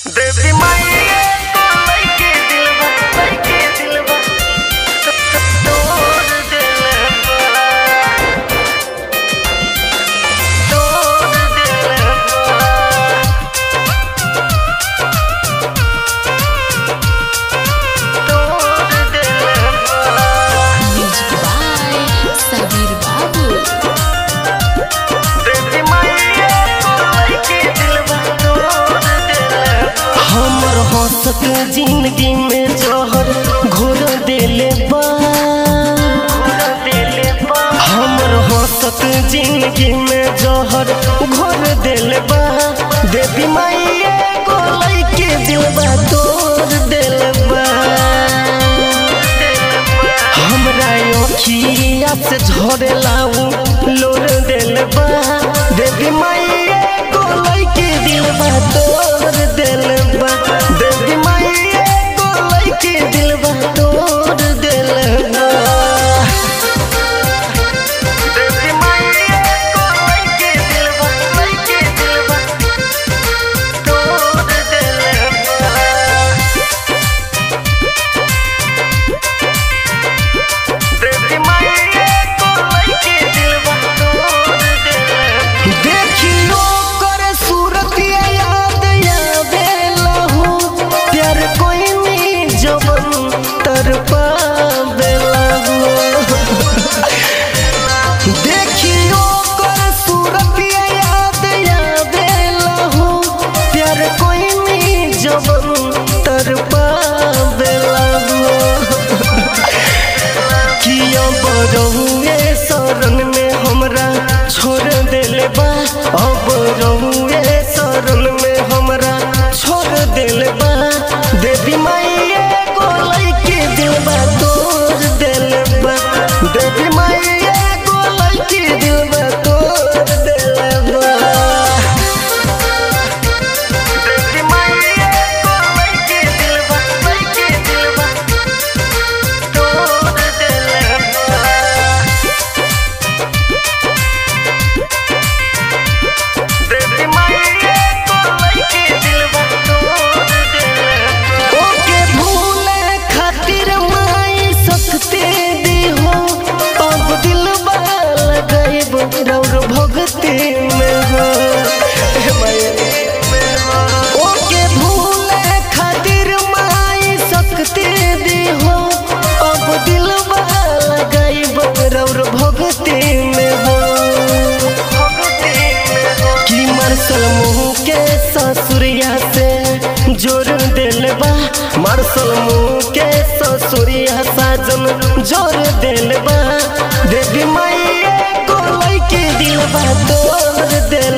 देवी माई तो लइके दिलवा लइके दिलवा तोड़ दिलवा तोड़ दिलवा तोड़ दिलवा Music by Sabir Babu. देवी माई तो लइके दिलवा तोड़ दिलवा हमर हंसक जिंदगी में जहर घोर देले बा दिले बा हमर हंसक जिंदगी में जहर घोर देले बा देवी माई एगो लइके दिलबा तोड़ देले बा हमरा अखिया से झरे लाऊ लोर देले बा देवी माई एगो लइके दिलबा तोड़ देले बा देवी माई एगो लइके दिलबा तोड़ देले बा देवी माई तो लइके दिलवा लइके दिलवा तोड़ दिलवा देवी माई तो लइके दिलवा तोड़ दिलवा देखियो कर सूरत याद आवेला हो प्यार कोई नी जवन तर पावेला हो देखियो कर सूरत याद आवेला हो प्यार कोई नी जवन तर पावेला हो किया बरहुए शरण में हमरा छोड़ देले बा अब रहुए शरण में हमरा छोड़ देले बा देवी माई एगो लइके दिलबा तोड़ देले बा देवी माई एगो लइके दिलबा तोड़ देले बा देवी माई तो लइके दिलवा लइके दिलवा तोड़ दिलवा देवी माई तो लइके दिलवा तोड़ दिलवा ओके भूले खातिर माई सकते दी हो अब दिल लगाइब रौर भगती में हो हे माया। ओके भूले खातिर माई सकते दी हो अब दिल लगाइब रौर भगती में हो कि मार्शल मुंह के ससुरिया से जोर दिल बा मार्शल मुंह के ससुरिया साजन जोर दिल बा देवी माई को लइके दिल बा तोड़ दिल